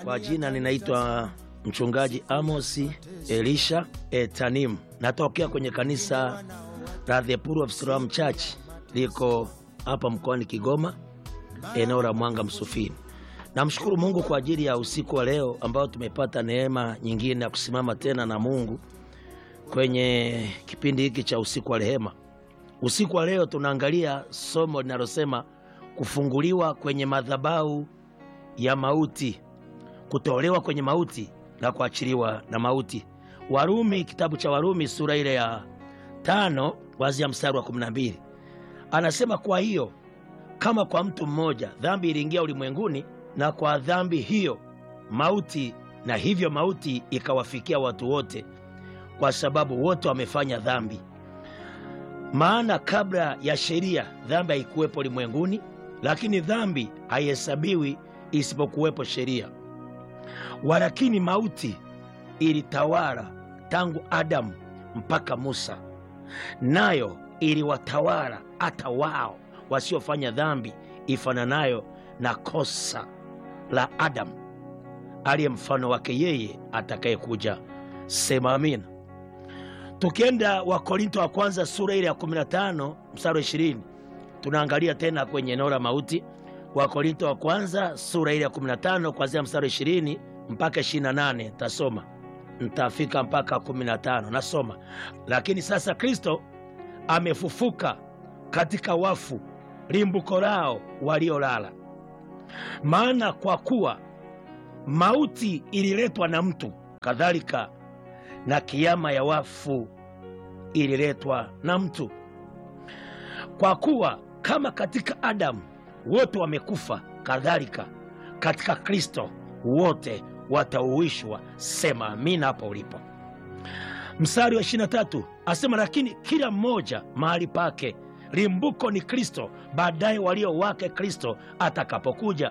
Kwa jina ninaitwa mchungaji Amosi Elisha Etanim, natokea kwenye kanisa la The Pool of Siloam Church, liko hapa mkoani Kigoma, eneo la Mwanga Msufini. Namshukuru Mungu kwa ajili ya usiku wa leo ambao tumepata neema nyingine ya kusimama tena na Mungu kwenye kipindi hiki cha usiku wa rehema. Usiku wa leo tunaangalia somo linalosema kufunguliwa kwenye madhabahu ya mauti, kutolewa kwenye mauti na kuachiliwa na mauti. Warumi, kitabu cha Warumi sura ile ya tano kuanzia mstari wa kumi na mbili anasema, kwa hiyo kama kwa mtu mmoja dhambi iliingia ulimwenguni, na kwa dhambi hiyo mauti, na hivyo mauti ikawafikia watu wote, kwa sababu wote wamefanya dhambi. Maana kabla ya sheria dhambi haikuwepo ulimwenguni, lakini dhambi haihesabiwi isipokuwepo sheria. Walakini mauti ilitawala tangu Adamu mpaka Musa, nayo iliwatawala hata wao wasiofanya dhambi ifananayo na kosa la Adamu, aliye mfano wake yeye atakayekuja. Sema amina. Tukienda Wakorinto wa kwanza sura ile ya 15 mstari wa 20, tunaangalia tena kwenye eneo la mauti. Wakorinto wa kwanza sura ile ya 15 kuanzia mstari wa 20 mpaka 28, tasoma ntafika mpaka 15. Nasoma: lakini sasa Kristo amefufuka katika wafu, limbuko lao waliolala. Maana kwa kuwa mauti ililetwa na mtu, kadhalika na kiama ya wafu ililetwa na mtu. Kwa kuwa kama katika Adamu wote wamekufa, kadhalika katika Kristo wote watauishwa. Sema amina hapo ulipo. Mstari wa 23 asema, lakini kila mmoja mahali pake, limbuko ni Kristo, baadaye walio wake Kristo atakapokuja.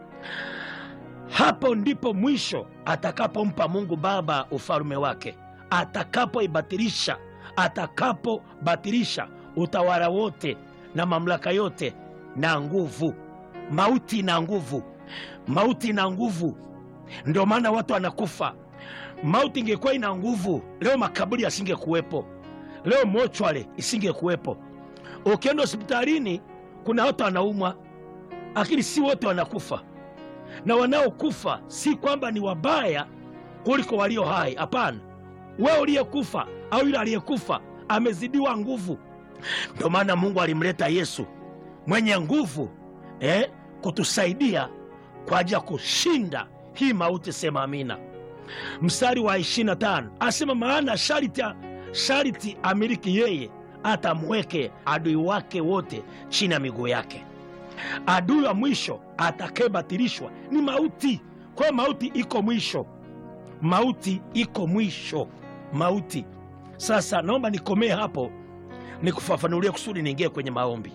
Hapo ndipo mwisho atakapompa Mungu Baba ufalme wake, atakapoibatilisha atakapobatilisha utawala wote na mamlaka yote na nguvu. Mauti na nguvu, mauti na nguvu. Ndio maana watu wanakufa. Mauti ingekuwa ina nguvu, leo makaburi yasingekuwepo, leo mochwale isingekuwepo. Ukienda hospitalini, kuna watu wanaumwa, lakini si wote wanakufa na wanaokufa si kwamba ni wabaya kuliko walio hai. Hapana, wewe uliyekufa au yule aliyekufa amezidiwa nguvu. Ndio maana Mungu alimleta Yesu mwenye nguvu eh, kutusaidia kwa ajili ya kushinda hii mauti. Sema amina. Mstari wa 25 asema, maana shariti, shariti amiliki yeye, atamweke adui wake wote chini ya miguu yake. Adui wa mwisho atakayebatilishwa ni mauti. Kwa hiyo mauti iko mwisho, mauti iko mwisho, mauti. Sasa naomba nikomee hapo, nikufafanulie kusudi niingie kwenye maombi.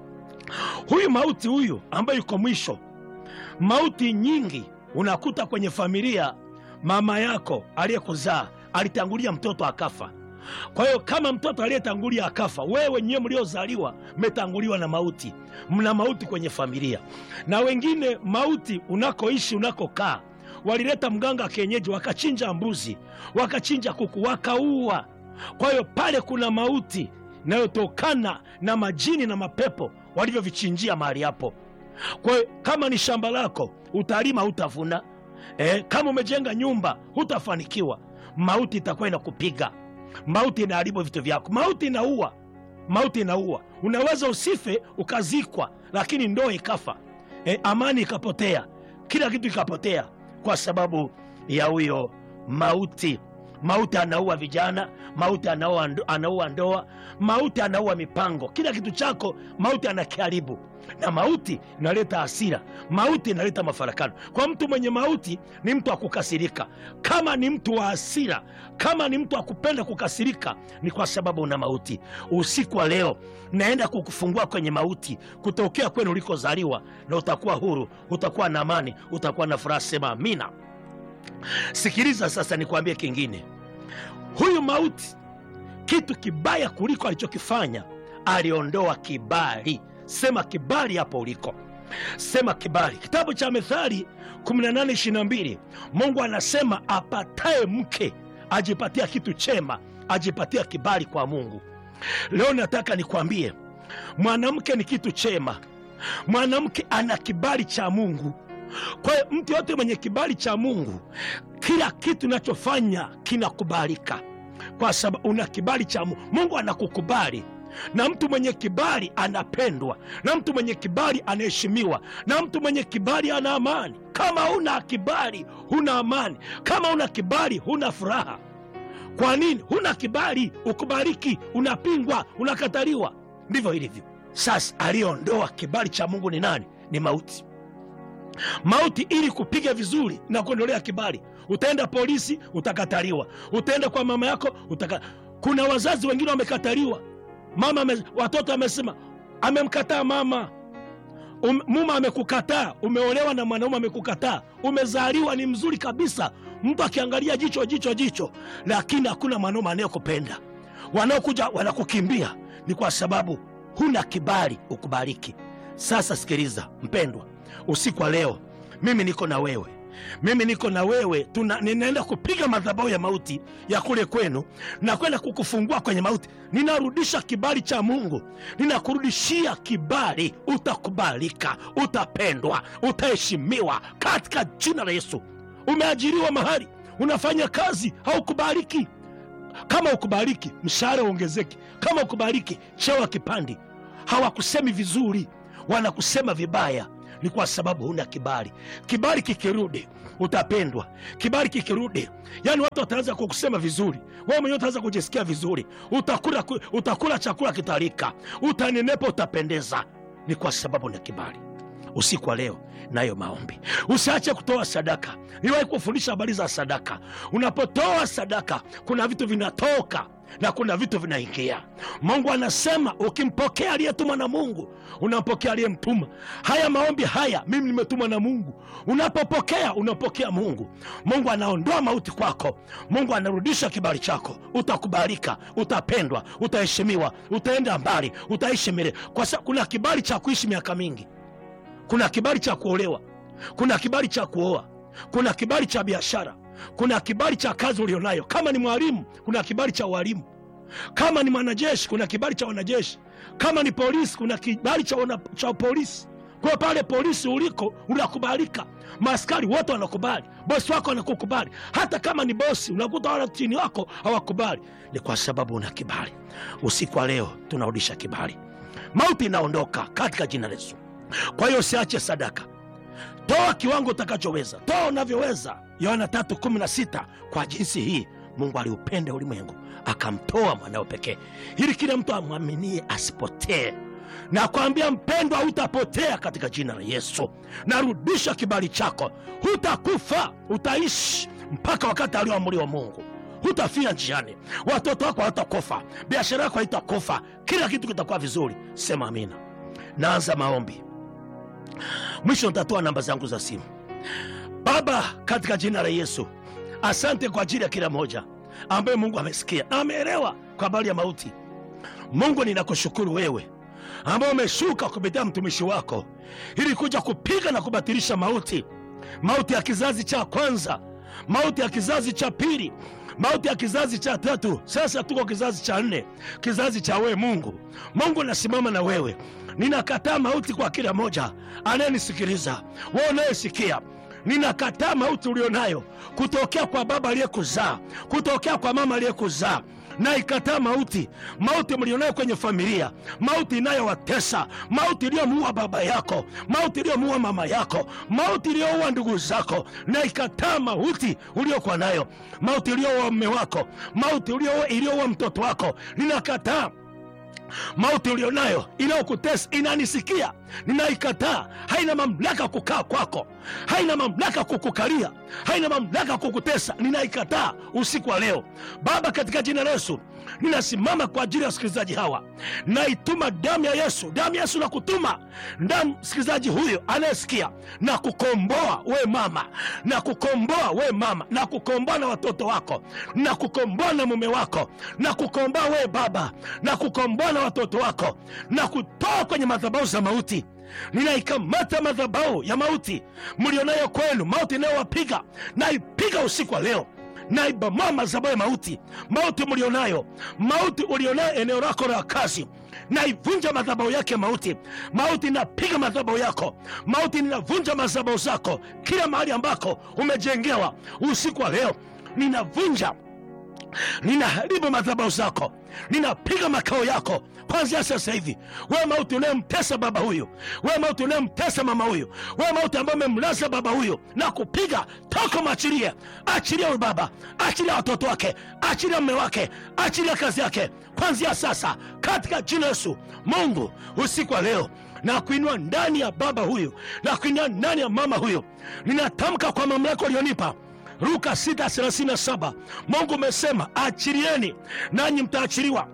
Huyu mauti huyu ambayo iko mwisho, mauti nyingi unakuta kwenye familia. Mama yako aliyekuzaa alitangulia mtoto akafa. Kwa hiyo kama mtoto aliyetangulia akafa, wewe wenyewe mliozaliwa mmetanguliwa na mauti, mna mauti kwenye familia. Na wengine mauti unakoishi, unakokaa, walileta mganga kienyeji, wakachinja mbuzi, wakachinja kuku, wakaua. Kwa hiyo pale kuna mauti inayotokana na majini na mapepo walivyovichinjia mahali hapo. Kwa hiyo kama ni shamba lako, utalima hutavuna. Eh, kama umejenga nyumba hutafanikiwa. Mauti itakuwa inakupiga Mauti inaharibu vitu vyako. Mauti inaua, mauti inaua. Unaweza usife ukazikwa, lakini ndoa ikafa, e, amani ikapotea, kila kitu ikapotea kwa sababu ya huyo mauti. Mauti anaua vijana, mauti anaua, anaua ndoa, mauti anaua mipango, kila kitu chako mauti anakiharibu. Na mauti inaleta hasira, mauti inaleta mafarakano. Kwa mtu mwenye mauti ni mtu wa kukasirika. Kama ni mtu wa hasira, kama ni mtu wa kupenda kukasirika, ni kwa sababu una mauti. Usiku wa leo naenda kukufungua kwenye mauti, kutokea kwenu ulikozaliwa, na utakuwa huru, utakuwa na amani, utakuwa na furaha. Sema amina. Sikiliza sasa, nikwambie kingine. Huyu mauti, kitu kibaya kuliko alichokifanya, aliondoa kibali. Sema kibali hapo uliko. sema kibali kitabu cha methali 1822 mungu anasema apataye mke ajipatia kitu chema ajipatia kibali kwa mungu leo nataka nikwambie mwanamke ni kitu chema mwanamke ana kibali cha mungu kwa hiyo mtu yote mwenye kibali cha mungu kila kitu unachofanya kinakubalika kwa sababu una kibali cha mungu mungu anakukubali na mtu mwenye kibali anapendwa na mtu mwenye kibali anaheshimiwa na mtu mwenye kibali ana amani kama huna kibali huna amani kama huna kibali huna furaha kwa nini huna kibali ukubaliki unapingwa unakataliwa ndivyo ilivyo sasa aliyeondoa kibali cha mungu ni nani ni mauti mauti ili kupiga vizuri na kuondolea kibali utaenda polisi utakataliwa utaenda kwa mama yako utaka... kuna wazazi wengine wamekataliwa mama ame... watoto amesema amemkataa mama um, muma amekukataa umeolewa na mwanaume amekukataa umezaliwa ni mzuri kabisa mtu akiangalia jicho jicho jicho lakini hakuna mwanaume anayekupenda wanaokuja wanakukimbia ni kwa sababu huna kibali ukubaliki sasa sikiliza mpendwa usiku wa leo mimi niko na wewe mimi niko na wewe tuna, ninaenda kupiga madhabahu ya mauti ya kule kwenu na kwenda kukufungua kwenye mauti ninarudisha kibali cha mungu ninakurudishia kibali utakubalika utapendwa utaheshimiwa katika jina la yesu umeajiriwa mahali unafanya kazi haukubaliki kama ukubaliki mshahara uongezeki kama ukubaliki cheo kipandi hawakusemi vizuri wanakusema vibaya ni kwa sababu huna kibali kibali kikirudi utapendwa kibali kikirudi yani watu wataanza kukusema vizuri wewe mwenyewe utaanza kujisikia vizuri utakula, utakula chakula kitalika utanenepa utapendeza ni kwa sababu na kibali usiku wa leo nayo maombi usiache kutoa sadaka niwahi kufundisha habari za sadaka unapotoa sadaka kuna vitu vinatoka na kuna vitu vinaingia mungu anasema ukimpokea aliyetumwa na mungu unampokea aliyemtuma haya maombi haya mimi nimetumwa na mungu unapopokea unapokea mungu mungu anaondoa mauti kwako mungu anarudisha kibali chako utakubalika utapendwa utaheshimiwa utaenda mbali utaishi milele kwa sababu kuna kibali cha kuishi miaka mingi kuna kibali cha kuolewa kuna kibali cha kuoa kuna kibali cha biashara kuna kibali cha kazi ulionayo kama ni mwalimu kuna kibali cha ualimu kama ni mwanajeshi kuna kibali cha wanajeshi kama ni polisi kuna kibali cha, wana, cha polisi kwa pale polisi uliko unakubalika maaskari wote wanakubali bosi wako anakukubali hata kama ni bosi unakuta wala chini wako hawakubali ni kwa sababu una kibali usiku wa leo tunarudisha kibali mauti inaondoka katika jina la yesu kwa hiyo usiache sadaka toa kiwango utakachoweza toa unavyoweza yohana 316 kwa jinsi hii mungu aliupenda ulimwengu akamtoa mwanao pekee ili kila mtu amwaminie asipotee na kwambia mpendwa hutapotea katika jina la yesu narudisha kibali chako hutakufa utaishi mpaka wakati alioamuliwa mungu hutafia njiani watoto wako hawatakufa biashara yako haitakufa kila kitu kitakuwa vizuri sema amina naanza maombi mwisho nitatoa namba zangu za simu baba katika jina la yesu asante kwa ajili ya kila moja ambaye mungu amesikia na ameelewa kwa habari ya mauti mungu ninakushukuru wewe ambao umeshuka kupitia mtumishi wako ili kuja kupiga na kubatilisha mauti mauti ya kizazi cha kwanza mauti ya kizazi cha pili mauti ya kizazi cha tatu sasa tuko kizazi cha nne kizazi cha wewe mungu mungu nasimama na wewe ninakataa mauti kwa kila moja anayenisikiliza wewe unayesikia ninakataa mauti ulionayo kutokea kwa baba aliyekuzaa kutokea kwa mama aliyekuzaa na ikataa mauti mauti mlionayo kwenye familia mauti inayowatesa mauti iliyomuua baba yako mauti iliyomuua mama yako mauti iliyoua ndugu zako na ikataa mauti uliokuwa nayo mauti iliyoua mme wako mauti iliyoua mtoto wako ninakataa mauti ulionayo inayokutesa inanisikia ninaikataa haina mamlaka kukaa kwako haina mamlaka kukukalia haina mamlaka kukutesa ninaikataa usiku wa leo baba katika jina la yesu ninasimama kwa ajili ya wasikilizaji hawa naituma damu ya yesu damu ya yesu na kutuma damu msikilizaji huyo anayesikia na kukomboa we mama na kukomboa we mama na kukomboa na watoto wako na kukomboa na mume wako na kukomboa we baba na kukomboa na watoto wako na kutoa kwenye madhabahu za mauti ninaikamata madhabau ya mauti mlionayo kwenu, mauti inayowapiga naipiga usiku wa leo naibomoa madhabahu ya mauti, mauti mlionayo, mauti ulionayo eneo lako la kazi, naivunja madhabahu yake mauti. Mauti inapiga madhabahu yako, mauti ninavunja madhabahu zako, kila mahali ambako umejengewa. Usiku wa leo ninavunja ninaharibu madhabahu zako, ninapiga makao yako kwanzia sasa hivi. Wewe mauti unayemtesa baba huyu, wewe mauti unayemtesa mama huyu, wewe mauti ambaye umemlaza baba huyu na kupiga, toka mwachilie. Achilia huyu baba, achilia watoto wake, achilia mme wake, achilia kazi yake kwanzia sasa, katika jina Yesu. Mungu, usiku wa leo na kuinua ndani ya baba huyu na kuinua ndani ya mama huyu, ninatamka kwa mamlaka ulionipa Luka 6:37 Mungu umesema achilieni nanyi mtaachiliwa.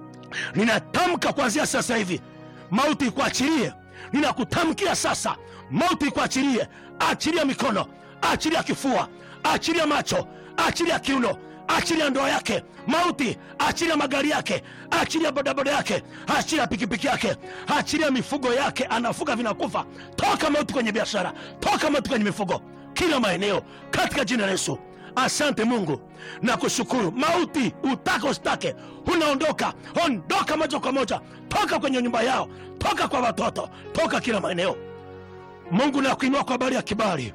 Ninatamka kuanzia sasa hivi mauti ikuachilie. Ninakutamkia sasa mauti ikuachilie. Achilia mikono, achilia kifua, achilia macho, achilia kiuno, achilia ndoa yake. Mauti, achilia magari yake, achilia bodaboda yake, achilia pikipiki yake, achilia mifugo yake, anafuga vinakufa. Toka mauti kwenye biashara, toka mauti kwenye mifugo kila maeneo katika jina la Yesu. Asante Mungu na kushukuru. Mauti utake usitake, unaondoka. Ondoka moja kwa moja, toka kwenye nyumba yao, toka kwa watoto, toka kila maeneo. Mungu nakuinua kwa habari ya kibali,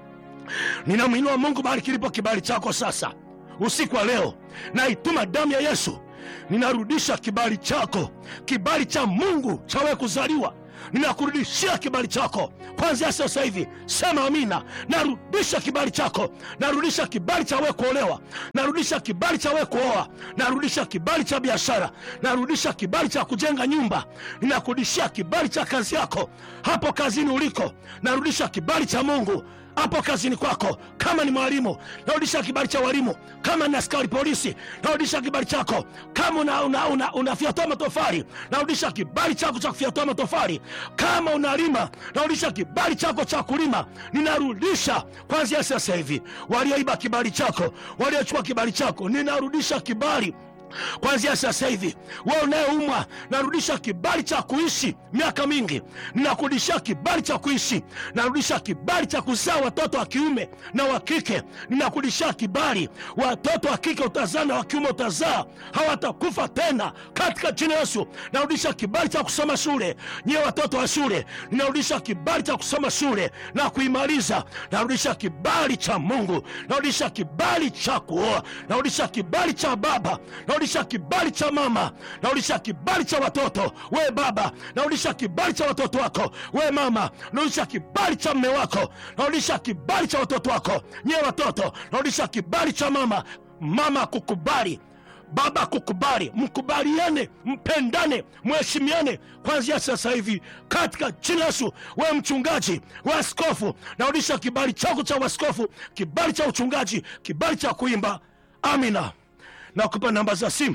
ninamwinua Mungu bahali kilipo kibali chako sasa. Usiku wa leo naituma damu ya Yesu, ninarudisha kibali chako, kibali cha Mungu cha wewe kuzaliwa ninakurudishia kibali chako kwanzia sasa hivi. Sema amina. Narudisha kibali chako, narudisha kibali cha wewe kuolewa, narudisha kibali cha wewe kuoa, narudisha kibali cha biashara, narudisha kibali cha kujenga nyumba, ninakurudishia kibali cha kazi yako hapo kazini uliko, narudisha kibali cha Mungu hapo kazini kwako. Kama ni mwalimu, narudisha kibali cha walimu. Kama ni askari polisi, narudisha kibali chako. Kama unafyatua una, una, una matofali, narudisha kibali chako cha kufyatua matofali. Kama unalima, narudisha kibali chako cha kulima. Ninarudisha kwanzia sasa hivi walioiba kibali chako, waliochukua kibali chako, ninarudisha kibali kwanzia sasa hivi. Wewe unayeumwa, narudisha kibali cha kuishi miaka mingi, ninakurudishia kibali cha kuishi, narudisha kibali cha kuzaa watoto wa kiume na wa kike, ninakurudishia kibali. Watoto wa kike utazaa na wa kiume utazaa, hawatakufa tena katika jina Yesu. Narudisha kibali cha kusoma shule, nyiwe watoto wa shule, ninarudisha kibali cha kusoma shule na kuimaliza. Narudisha kibali cha Mungu, narudisha kibali cha kuoa, narudisha kibali cha baba narudisha kibali cha mama, narudisha kibali cha watoto. We baba, narudisha kibali cha watoto wako. We mama, narudisha kibali cha mme wako, narudisha kibali cha watoto wako. Nyewe watoto, narudisha kibali cha mama, mama kukubali baba kukubali, mkubaliane, mpendane, mheshimiane kwanzia sasa hivi katika jina Yesu. Wewe mchungaji, we askofu, narudisha kibali chako cha uaskofu, kibali cha uchungaji, kibali cha kuimba. Amina. Nakupa namba za simu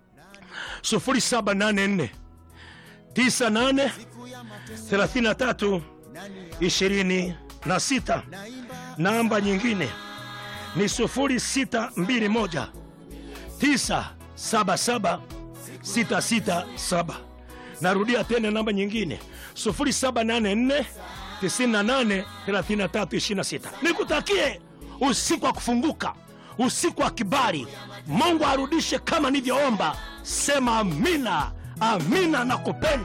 0784 98 33 26. Namba nyingine ni 0621 977 667. Narudia tena namba nyingine 0784 98 33 26. Nikutakie usiku wa kufunguka usiku wa kibali. Mungu arudishe kama nilivyoomba. Sema amina, amina na kupenda.